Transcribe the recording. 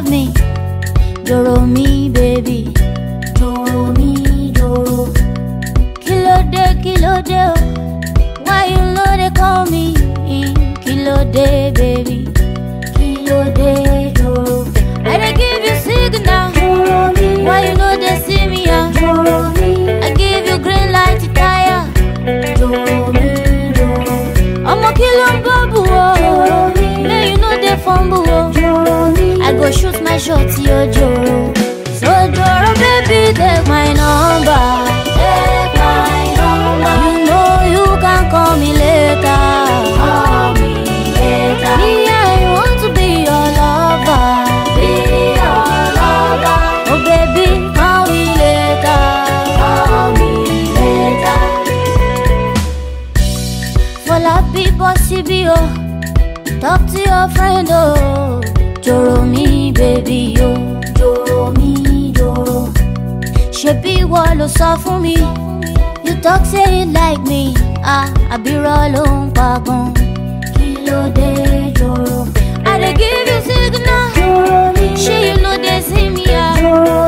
love me. Doro me, baby. Doro me, doro. Kilo de, kilo de, oh. Why you know they call me? Kilo de, baby. Kilo de, doro. I dey give you signal. Doro me. Why you know they see me? Ah? Doro me. I give you green light to tire. Doro me, doro. ọmọ kí ló ń bọ́ bù ọ́ lẹ́yìn ló dé fọ́nbù ọ́ i go shoot my shot yo joro so joro baby take my number take my number you know you can call me later call me later me i want to be your lover be your lover oh baby call me later call me later. Fọlá bí bọ́ síbí o, talk to your friend o. Jòrò mi bèbí o, jòrò mi jòrò. Ṣebí ìwọ ló sọ fún mi, you talk say you like me, ah, àbírọ̀ ló ń pa gan. Kí ló dé jòrò? I dey give you signal, ṣé you no dey see me ah?